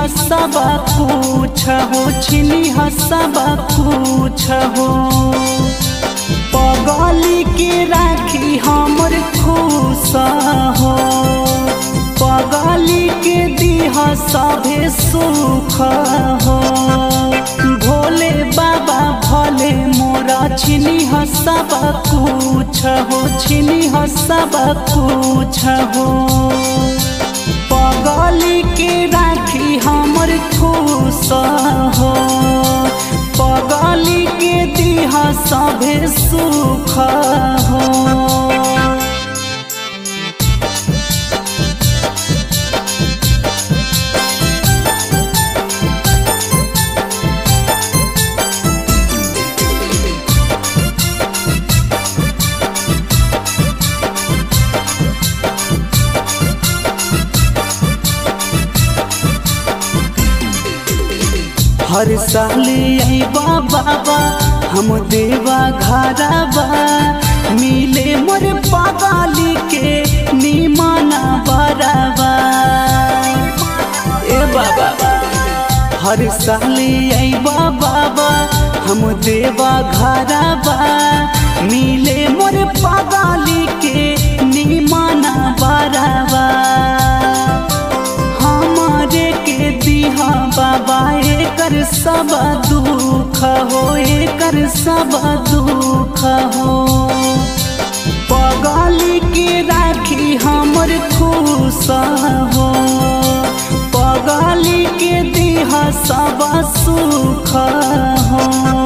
सब कुछ हो छिनी सब कुछ हो पगली के राखी हमर खुश हो पगली के दीह सभे सुख हो भोले बाबा भले मोरा छिनी सब कुछ हो छिनी सब कुछ हो पगली के राखी हमर खुश हो पगली के दीह सभे सुख हो हर साल अबा बाबा हम देवा घरबा मिले मोर पगाली के निमाना बराबा ए बाबा हर साल अबा बाबा हम देवा घरबा मिले मोर पगाली के निमाना बराबा हमारे के दिहा बाबा एकर सब दुख हो एकर सब दुख हो पगली के राखी हमर खुश हो पगली के दिह सब सुख हो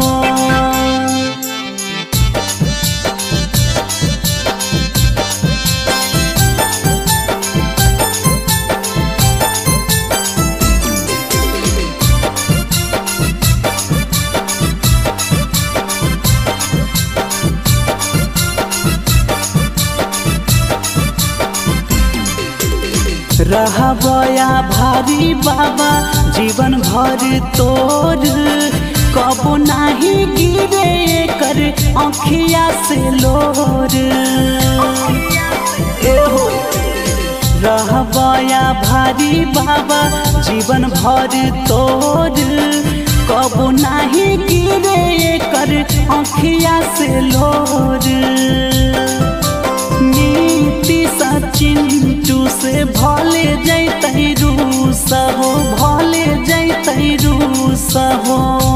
रहबया भारी बाबा जीवन भर तोर कबो नाही गिरे कर अखिया से लोर एहो रहबया भारी बाबा जीवन भर तोर कबो नाही गिरे कर अखिया से लोर नीति सचिंटू से भले जैतै रूस हो भले जैतै रूस हो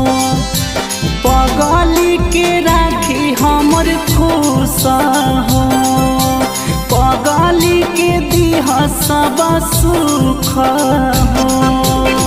पगली के राखी हमर खुश हो पगली के दिह सब सुख हो